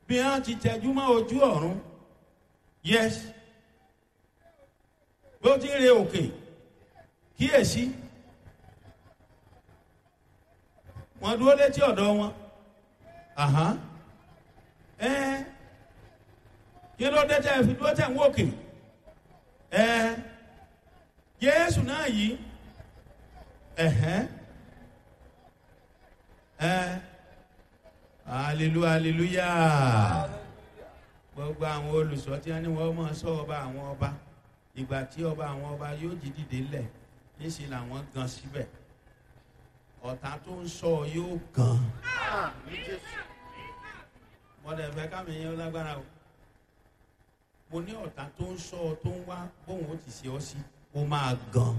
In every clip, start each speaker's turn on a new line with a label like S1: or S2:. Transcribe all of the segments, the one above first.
S1: bí wọ́n ti tẹjú mọ́ ojú ọ̀run yes bí ó ti ń re òkè kíyèsí wọ́n dúró létí ọ̀dọ̀ wọn àhán ẹ kí ló dé tẹ́ fi dúró tẹ̀ ń wòkè ẹ jésù náà yìí ẹ̀hẹ́n ẹ hallelujah hallelujah gbogbo àwọn olùsọ tí wọn ní wọn máa sọ ọba àwọn ọba ìgbà tí ọba àwọn ọba yóò jí dìde lẹ̀ níṣẹ́ làwọn gan síbẹ̀ ọ̀tá tó ń sọ yóò gan mọ̀dẹ̀ fẹ́ kámi yẹn lágbára o mo ní ọ̀tá tó ń sọ tó ń wá bóun ó ti ṣe ọ sí ó máa gan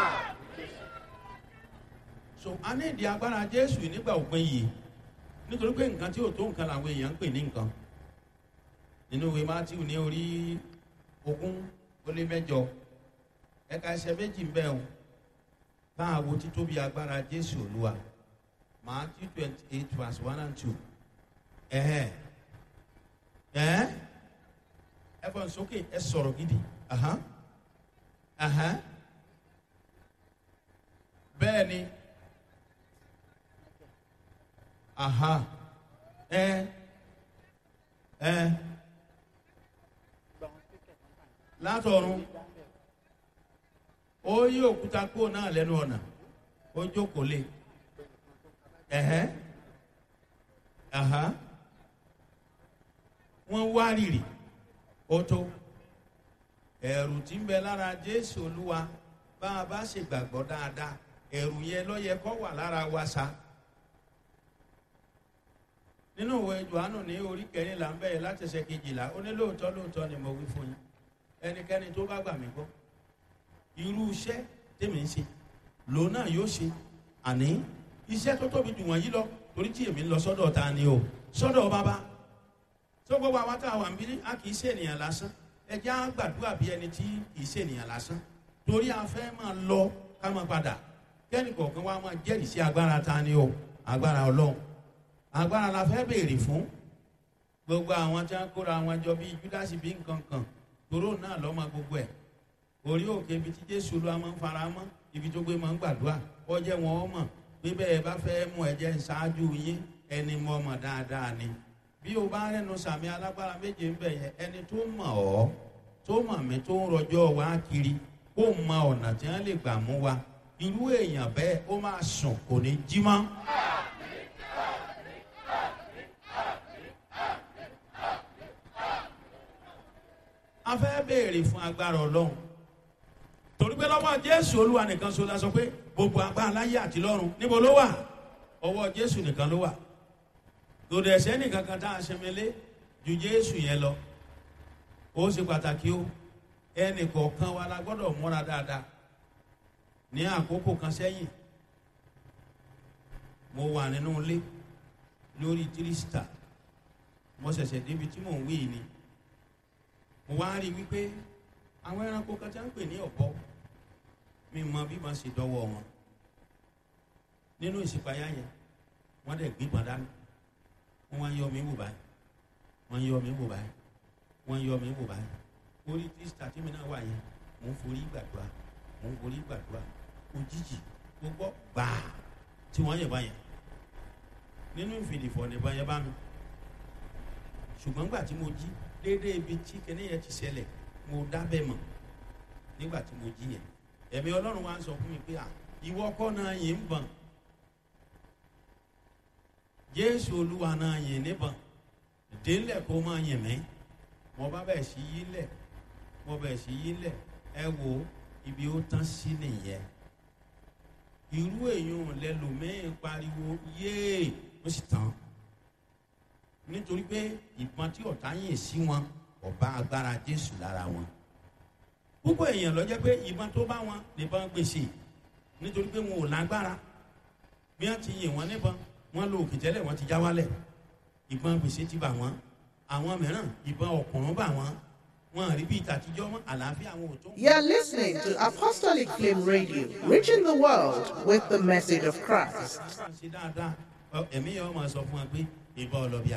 S1: so a ní ìdí agbára jésù nígbà òpin yìí nítorí pé nǹkan tí ò tó nǹkan làwọn èèyàn ń pè ní nǹkan nínú ìwé matthew ní orí ogún ó lé mẹjọ ẹka ẹsẹ méjì ń bẹ o báà wo títóbi agbára jésù olúwa matthew twenty eight verse one and two ẹhẹ ẹhẹ ẹ fọ nsókè ẹ sọrọ gidi ahan ahan bẹẹ ni aha ẹ ẹ látọ̀run ó yí òkúta kúrò náà lẹ́nu ọ̀nà ó jókòó lé ẹ̀hẹ́ àhá wọ́n wá rìrì ó tó ẹ̀rù tí ń bẹ lára jésù olúwa bá a bá ṣe gbàgbọ́ dáadáa ẹ̀rù yẹn lọ́yẹ kọ́ wà lára wa sa nínú ìwé johannu ní orí kẹrìnlá ń bẹ̀rẹ̀ láti ṣe kejìlá ó ní lóòótọ́ lóòótọ́ ni mo wí fún yín ẹnikẹ́ni tó bá gbà mí gbọ́ irú iṣẹ́ tèmi ń ṣe lòun náà yóò ṣe àní iṣẹ́ tó tóbi jù wọ́n yí lọ torí tí èmi ń lọ sọ́dọ̀ ta ni o sọ́dọ̀ bàbá tó gbogbo àwọn tá a wà ń bí a kì í ṣe ènìyàn lásán ẹjẹ́ á gbàdúrà bí ẹni tí kì í ṣe ènìyàn lásán torí a fẹ́ máa lọ ká máa padà kẹ́ni kọ̀ọ̀kan wa máa jẹ́rìí sí agbára ta ni o agbára ọlọ́run agbára la fẹ́ béèrè fún gbogbo àwọn tí wọ́n kóra wọn jọ bíi júdásì bíi nǹkan kan tòró náà lọ́mọ gbogbo ẹ̀ orí òkè ibi tí jésù ló máa ń fara mọ́ ibi tó gbé máa ń gbàdúrà ọjẹ́ wọn ọ mọ̀ pé bẹ́ẹ̀ bá fẹ́ mú ẹ̀jẹ̀ ṣáájú yín ẹni mọ̀ mọ̀ dáadáa ni bí o bá rẹnu sàmì alágbára méje ń bẹ̀ yẹn ẹni tó mọ̀ ọ́ tó mọ̀ mí tó ń rọjọ́ wá kiri kó mọ ọ̀nà tí wọ́n lè gbà mú wa irú èèyàn bẹ́ẹ̀ ó máa sùn kò ní jí mọ́. a fẹ́ béèrè fún agbára ọlọ́run torí pé lọ́wọ́ jésù olúwa nìkan so la sọ pé gbogbo agbára láyé àti lọ́run níbo ló wà ọwọ́ jésù nìkan ló wà lòdì ẹ̀sẹ̀ nìkan kan tá a ṣẹmẹlé ju jésù yẹn lọ ó ṣe pàtàkì ó ẹnì kọ̀ọ̀kan wa la gbọ́dọ̀ múra dáadáa ní àkókò kan sẹ́yìn mo wà nínú ilé lórí tírísítà mo ṣẹ̀ṣẹ̀ débi tí mò ń wí ni mo wá rí i wípé àwọn ẹranko kan tí a ń pè ní ọ̀bọ mi mọ bí wọ́n ṣe dọ́wọ́ wọn nínú ìsìpáyà yẹn wọ́n dẹ̀ gbígbọ́n dání wọ́n wá ń yọ mí wò báyìí wọ́n ń yọ mí wò báyìí wọ́n ń yọ mí wò báyìí orí tírísítà tí mi náà wà yẹn mò ń forí gbàdúrà mò ń forí gbàdúrà òjijì mo gbọ́ gbàá tí wọ́n yẹ̀ báyẹn nínú ìfìdìfọ̀ nìbọn yẹn bá mi ṣùgbọ́n gbà tí mo jí déédéé ibi tí kẹ́ni yẹn ti ṣẹlẹ̀ mo dábẹ́ mọ̀ nígbà tí mo jí yẹn ẹ̀mí ọlọ́run wa ń sọ fún mi pé à ìwọ kọ́ náà yìí ń bọ̀n jésù olúwa náà yìí níbọ̀n délẹ̀ kó máa yìn mí mo bá bẹ̀ sí yí lẹ̀ mo bẹ̀ sí yí lẹ̀ ẹ wo ibi ó tán sí nìyẹn irú èèyàn lẹ́lòmíín pariwo yéè ó sì tán nítorí pé ìbọn tí ọ̀tá yìn sí wọn ọba agbára jésù lára wọn púpọ̀ èèyàn lọ jẹ́ pé ìbọn tó bá wọn nìbọn gbèsè nítorí pé wọn ò lágbára bí wọ́n ti yìn wọ́n níbọn wọ́n lo òkè tẹ́lẹ̀ wọ́n ti já wálẹ̀ ìbọn gbèsè ti bà wọ́n àwọn mìíràn ìbọn ọ̀kùnrún bà wọ́n wọn àrí bíi tàtijọ́ mọ́ àlàáfíà wọn ò tó.
S2: You're listening to Apostolic Flame Radio, reaching the world with the message of Christ.
S1: ṣe dáadáa ẹ̀mí yẹn wọ́n máa sọ fún wa pé ìbọn ọlọ́bì